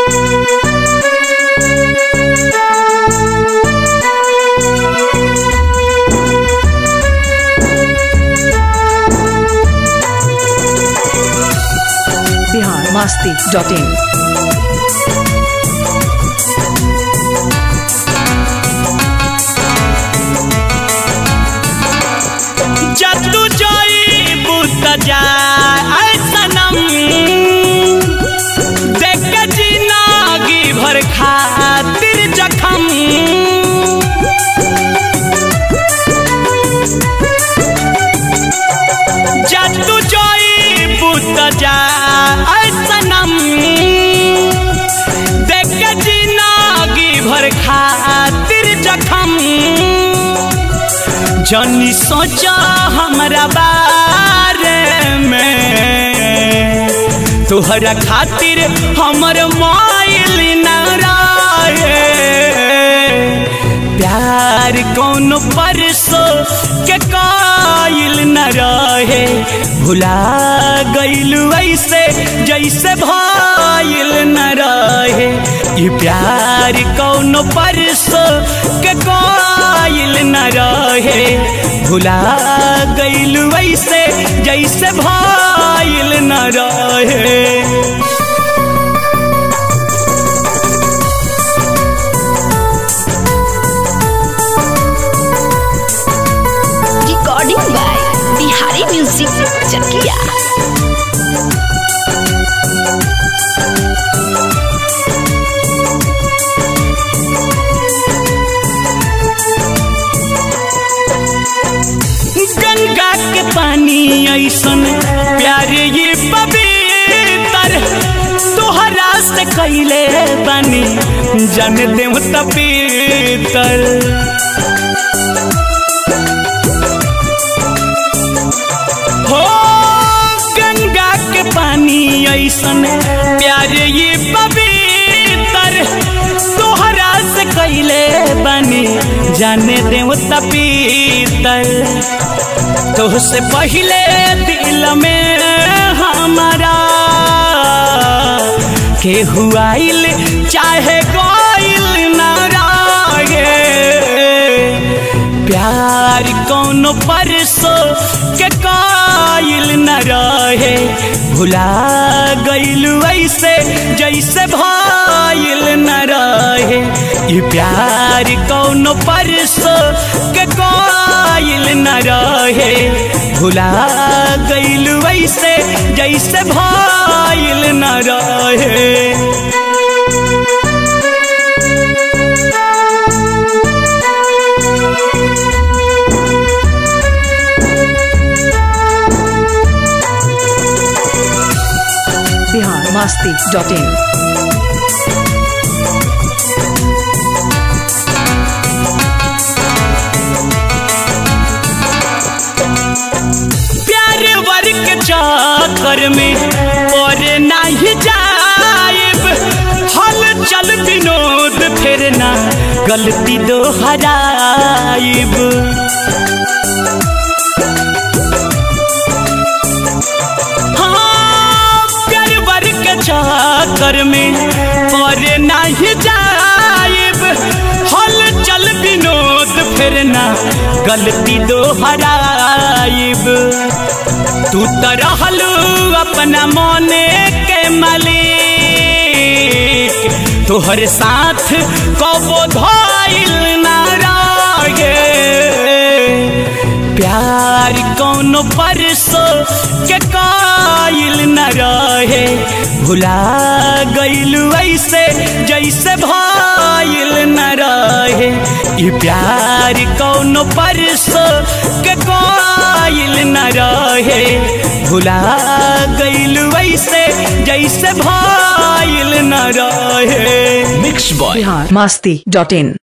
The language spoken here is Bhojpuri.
बिहार मस्ती डॉट इन जतु जोई बुत जाए सनम देख के जिंदगी भर खातिर जखम जतु जोई बुत जाए सनम देख के जिंदगी भर खातिर जखम जनी सोचा हमरा बारे में तोहरा खातिर हमर माइल न रहे प्यार कौन परसो के काइल न रहे भुला गइलू ऐसे जैसे भाइल न रहे ई प्यार कौन परसो के काइल न रहे भुला गइलू ऐसे जैसे भाइल न रहे recording by Bihari music Chakiya Ganga के पानी ऐसन प्यार ये पवित्र तोहरा से कैले बानी जन देव तपीतर हो गंगा के पानी ऐसन प्यार ये पवित्र तोहरा से कैले बानी जाने देव तपीतर तोहसे पहले दिल में हमारा के हुआइल चाहे गोइल ना रागे प्यार कौन परसो के काइल न रहे भुला गइलू ऐसे जैसे भाइल न रहे ई प्यार कौन परसो के काइल न रहे भुला गइलू ऐसे जैसे भाइल न रहे बिहार मस्ती डॉट इन प्यार वर्ग चक्कर में और नहीं जाइब हल चल विनोद फिर ना गलती दोहराइब हाँ, प्यार वर्ग चक्कर में और नहीं जाइब हल चल विनोद फिर ना गलती दोहराइब तू तो रहलू अपना मोने के मालिक तोहर साथ कबो धइल ना रहे प्यार कौन परसो के काइल न रहे भुला गइलू ऐसे जैसे भाइल न रहे ई प्यार कौन परसो के काइल न रहे भुला गइलू ऐसे जैसे भाइल न रहे बिहार मस्ती डॉट इन